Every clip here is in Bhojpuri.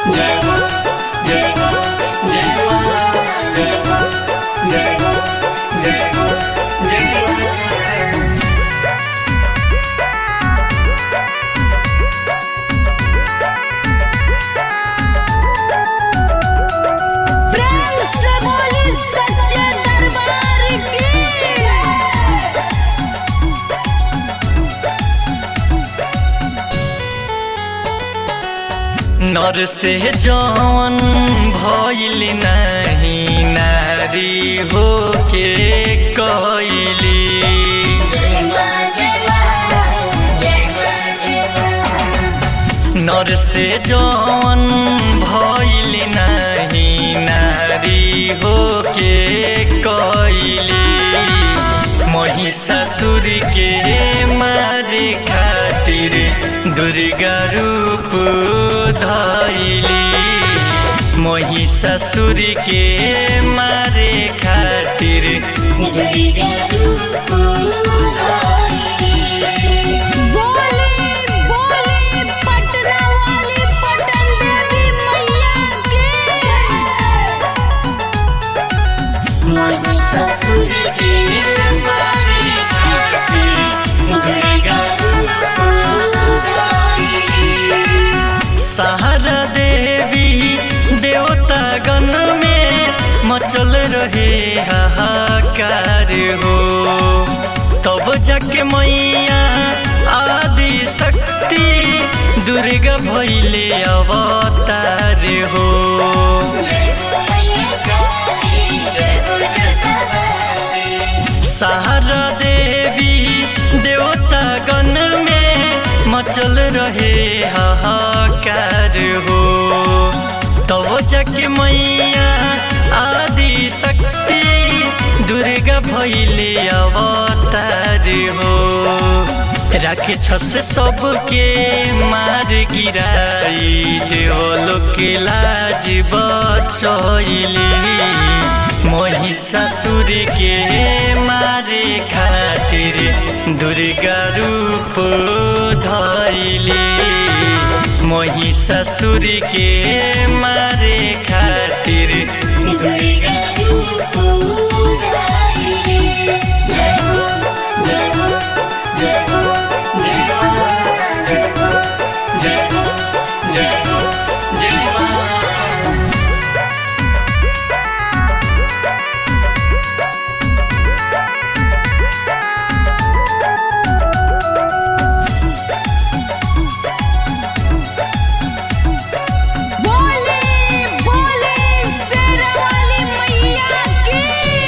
जय मां जय मां जय मां जय मां जय मां जय मां जय मां प्रेम से बोली सच्चे दरबार की नर से जौन भइल नहीं नारी हो के कैली जय मां जय मां जय मां जय मां नर से जौन भइल नहीं नारी हो के कैली महिषासुर के मारे खातिर दुर्गा रूप धैली महिषासुर के मारे खातिर दुर्गा रूप धारी बोली बोली पटना वाली पटन देवी मैया की महिषासुर के मारे खातिर दुर्गा रूप धारी सहारा देवी देवता गण में मचल रहे हाहाकार हो तब जाके मैया आदि शक्ति दुर्गा भैले अवतार हो जय हो मैया काली जय हो जगदम्बे सहारा देवी देवता गण में मचल रहे हाहाकार हो तब जाके मैया आदि शक्ति दुर्गा भैले अवतार हो राक्षस सबके मार गिराई देवलोक लाज बचैली महिषासुर के मारे खातिर दुर्गा रूप धैली महिषासुर के मारे खातिर दुर्गा रूप धारी जय हो जय हो जय हो जय हो जय हो जय हो जय हो जय हो बोली बोली शेर वाली मैया की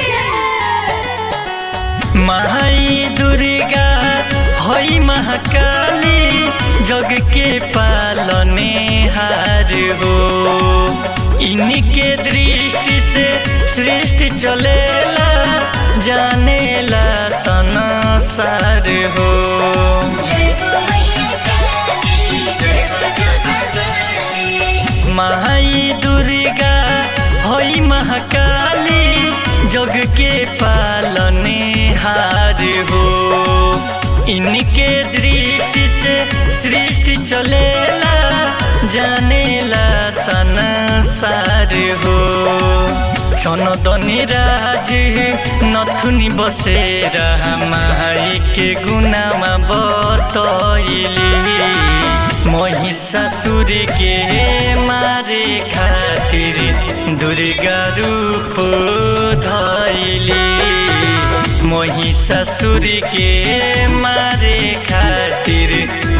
माई दुर्गा हई महाकाली जग के पालने हार हो इनके दृष्टि से सृष्टि चलेला जानेला संसार हो जय हो मैया काली जय हो जगदम्बे माई दुर्गा हई महाकाली जग के पालने हार हो इनके दृष्टि से सृष्टि चलेला जानेला संसार हो क्षणदनी राज नथुनी बसेर माई के गुनामा बतैली महिषासुर के मारे खातिर दुर्गा रूप धैली महिषासुर के मारे खातिर